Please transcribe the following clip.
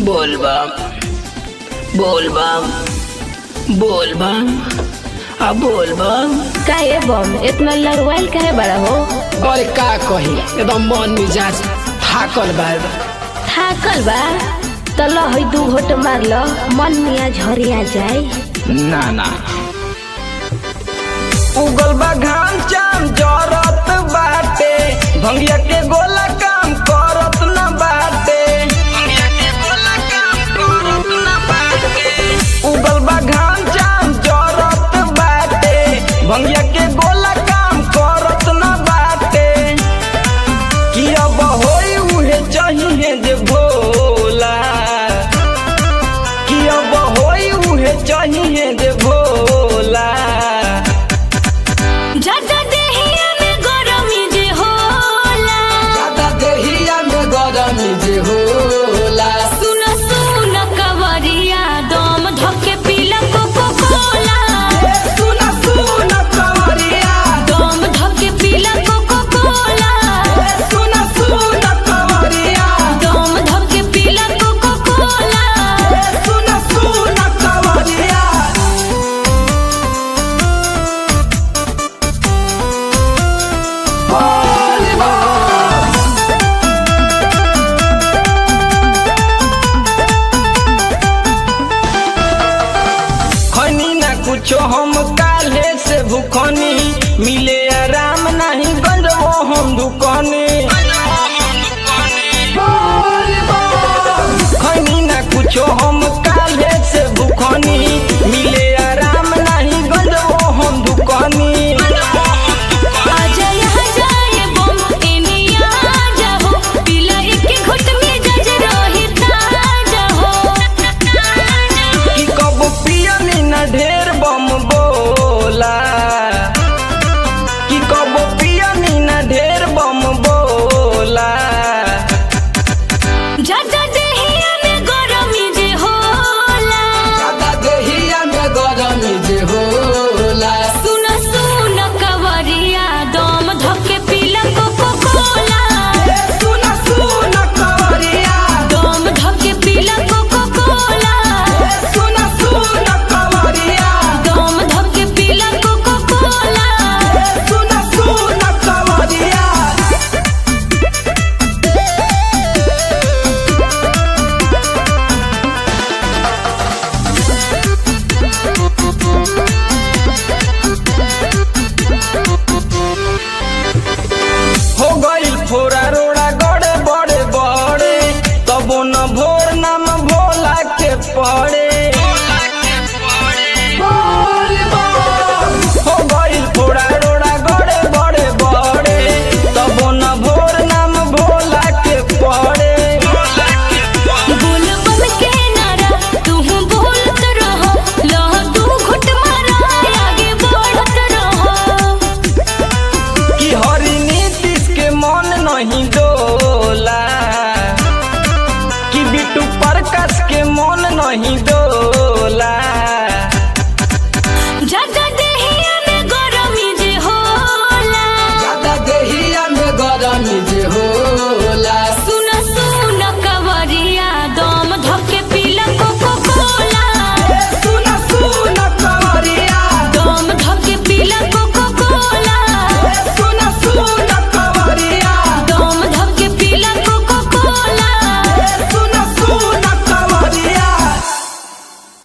बोल बम बोल बम बोल बम अब बोल बम काहे बम इतना लड़वाइल काहे बड़ा हो अरे का कही एकदम मन मिजाज थाकल बा थाकल बा त ल है दू घोट मार ल मन मिया झरिया जाए ना ना उगल बा घाम चाम जरत बाटे भंगिया के गोला काम करत न बाटे भंगिया के गोला काम करत न बाटे उगल बा घाम चाम जरत बाटे भंगिया के गोला काम करत न बाटे कि अब होई उहे चाहिए जे भोला कि अब होई उहे चाहिए जे भोला ज्यादा देहिया में गरमी जे होला ज्यादा देहिया में गरमी जे होला सुन सुन कवरिया दम धके पीला कोको कोला सुन सुन कवरिया दम धके पीला कोको कोला सुन सुन कवरिया दम धके पीला कोको कोला सुन सुन कवरिया खनी ना कुछो हम काले से भूखनी मिले